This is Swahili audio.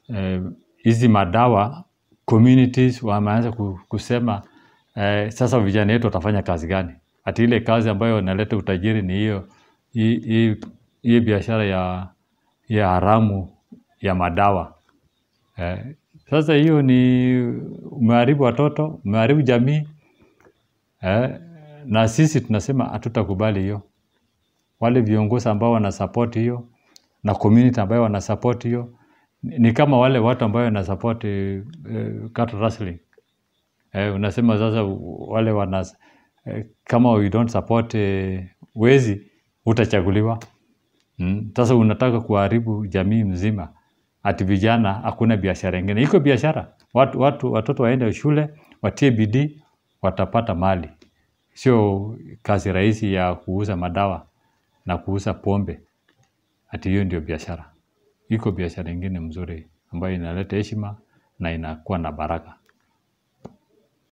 eh, hizi madawa communities wameanza ku- kusema eh, sasa vijana wetu watafanya kazi gani? Ati ile kazi ambayo inaleta utajiri ni hiyo hii- hii hii biashara ya, ya haramu ya madawa eh, sasa hiyo ni umeharibu watoto, umeharibu jamii eh, na sisi tunasema hatutakubali hiyo. Wale viongozi ambao wanasupport hiyo na community ambayo wanasupport hiyo ni ni kama wale watu ambayo wanasupport eh, eh, cattle rustling eh, unasema sasa wale wana eh, kama we don't support eh, wezi utachaguliwa. Mm. Sasa unataka kuharibu jamii mzima, ati vijana hakuna biashara ingine. Iko biashara, watu, watu, watoto waende shule, watie bidii, watapata mali, sio kazi rahisi ya kuuza madawa na kuuza pombe, ati hiyo ndio biashara. Iko biashara ingine mzuri ambayo inaleta heshima na inakuwa na baraka.